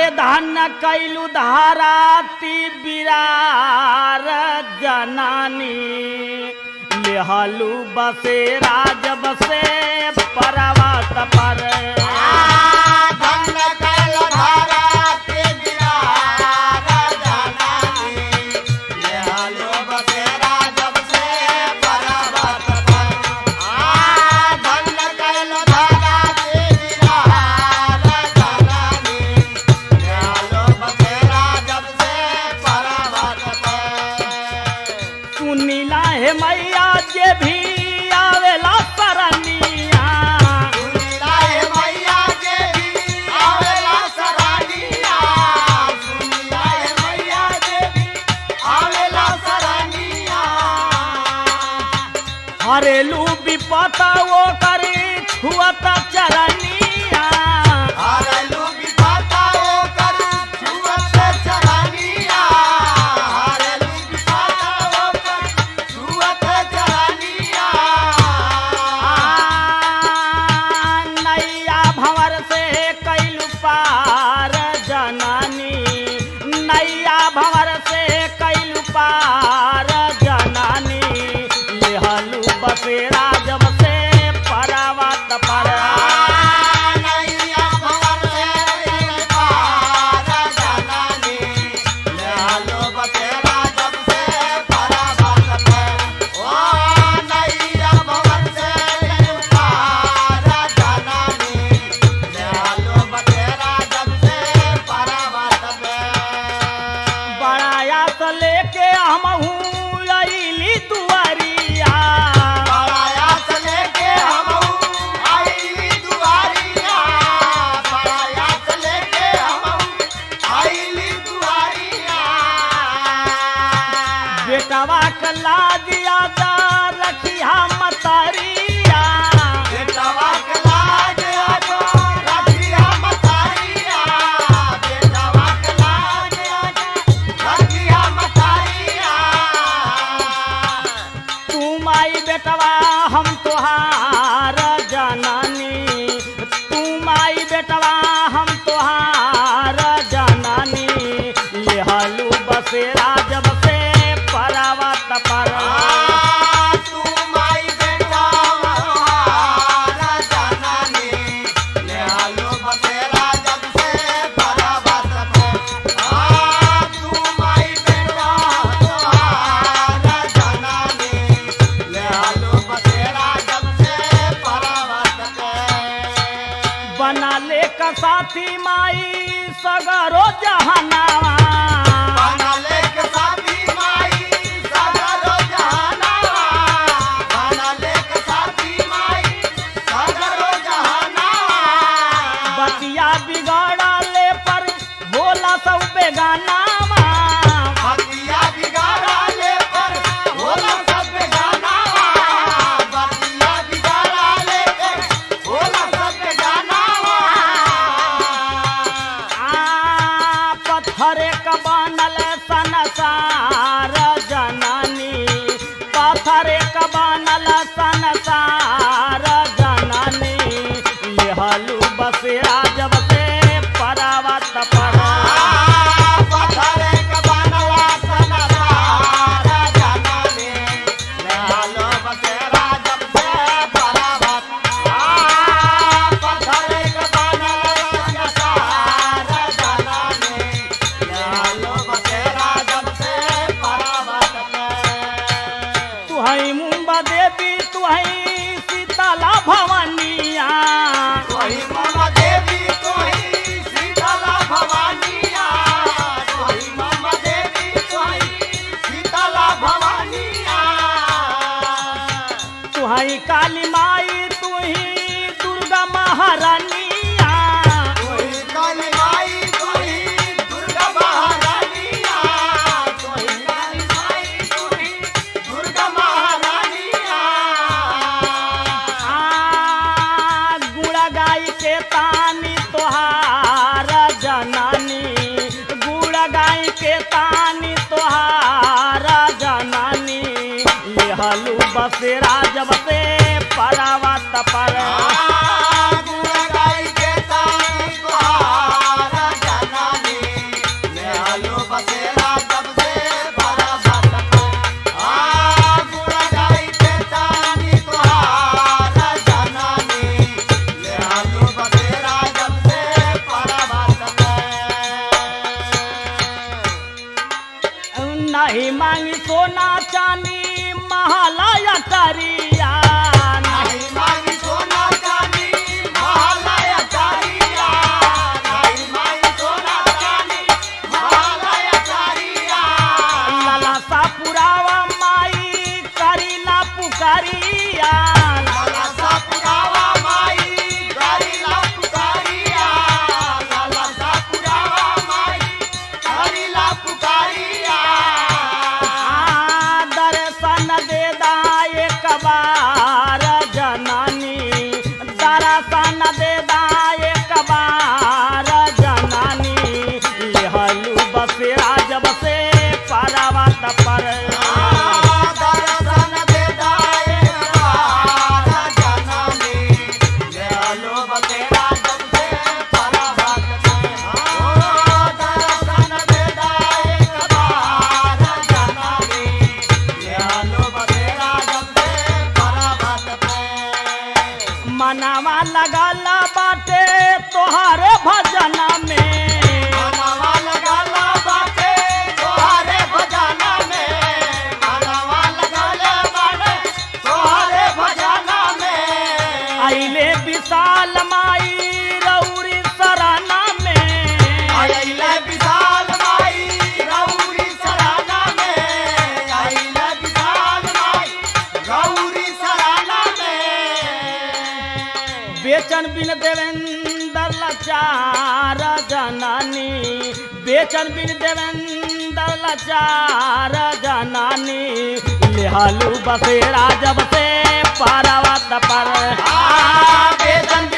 धन्य कैलू धाराती बिरार जनानी लेहलू बसेरा जब से परवत पर सुनीला हे मैया जे भी आवेला सरनिया हरेलू विपत वो करी छुअत चरनिया आ, नैया भंवर से कैलू पार जनानी नैया भंवर से कैलू पार जनानी लेहलू बसेरा जब से परावत पर बड़ाया से लेके हमहू अइली दुआरिया बेटवा के लाजिया जा रखिया मतरिया तू माई बेटवा हम तोहार जनानी तू माई बेटवा हम तोहार जनानी लेहलू बसेरा जब से परावत पर बना ले का साथी माई सगरो जहानावा बतिया बिगाड़ा ले पर बोला सब बेगानावा आ पत्थरे क बनल संसार जननी पत्थरे क बनल संसार जननी लेहलू बसेरा जब से परावत पर तुहई मुंबा देवी तुहई सीताला भवानिया तुहई काली माई तुही दुर्गा महारानिया आ गुड़ा गाय के तानी तोहार जनानी गुड़ा गाय के तानी तोहार जनानी लेहलू बसेरा जब से परावत पर सोना चानी महालया टरिया नहीं मांगी सोना चांदी महालय चारिया नहीं मांगी सोना चांदी महालय चारिया लाला सा पुरावा माई करीला पुकारिया लाला सा पुरावा माई करीला पुकारिया लाला सा पुरावा माई करीला पुकारिया आ, दर्शन दे दाए कबार जनानी दर्शन दे दाए कबार जनानी लेहलू बसेरा जब से पारावत पर दर्शन दे दाए बार जननी ले लो बतेरा जब से पराभक्त में हो दर्शन दे दाए बार जननी ले लो बतेरा जब से पराभक्त में मनावा लगल बाटे तोहारे भजन में मनवा लगाला बाटे तोहारे भजना में मनवा लगाला बाटे तोहारे भजना में अइले विशाल माई रौरी सराना में आइले विशाल माई गौरी सराना में आइले विशाल माई गौरी सराना में बेचन बिन देवेंद्र लाचार जनानी बेचन बिन देवेंद्र लाचार जनानी लेहालू बसेरा जब से पारावत पर आ बेदन